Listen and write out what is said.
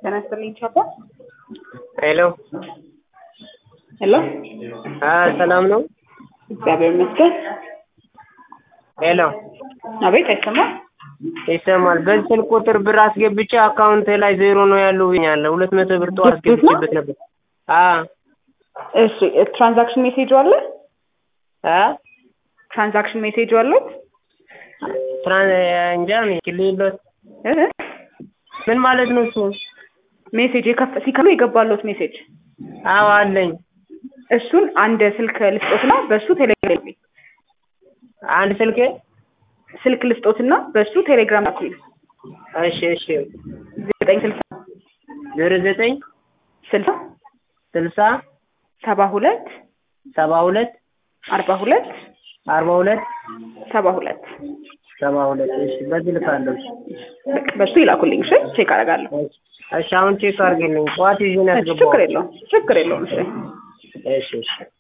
ጤና ይስጥልኝ ቻፓ። ሄሎ ሄሎ፣ አ ሰላም ነው? እግዚአብሔር ይመስገን። ሄሎ አቤት፣ አይሰማም? ይሰማል። በዚህ ስልክ ቁጥር ብር አስገብቼ አካውንት ላይ ዜሮ ነው ያለው ብኛለሁ። ሁለት መቶ ብር ጠዋት ዲስፑት ነው? አስገብቼበት ነበር። አ እሺ፣ ትራንዛክሽን ሜሴጅ አለ? አ ትራንዛክሽን ሜሴጅ አለው? ትራን እንጃ ነው ክሊሎት እ? ምን ማለት ነው እሱ? ሜሴጅ የከፈ ሲከፍሉ የገባለት ሜሴጅ አዎ አለኝ። እሱን አንድ ስልክ ልስጦትና በሱ ቴሌግራም አንድ ስልክ ስልክ ልስጦትና በሱ ቴሌግራም ላኩልኝ። እሺ እሺ ዘጠኝ ስልሳ ዜሮ ዘጠኝ ስልሳ ስልሳ ሰባ ሁለት ሰባ ሁለት አርባ ሁለት አርባ ሁለት ሰባ ሁለት ሰባ ሁለት እሺ በዚህ ልካለሁ። በቃ በሱ ይላኩልኝ። እሺ ቼክ አደርጋለሁ። እሺ አሁን ቼክ አድርግልኝ። ጠዋት ይዤ ነው እሺ ችግር ያስገባሁት። የለውም ችግር የለውም። እሺ እሺ እሺ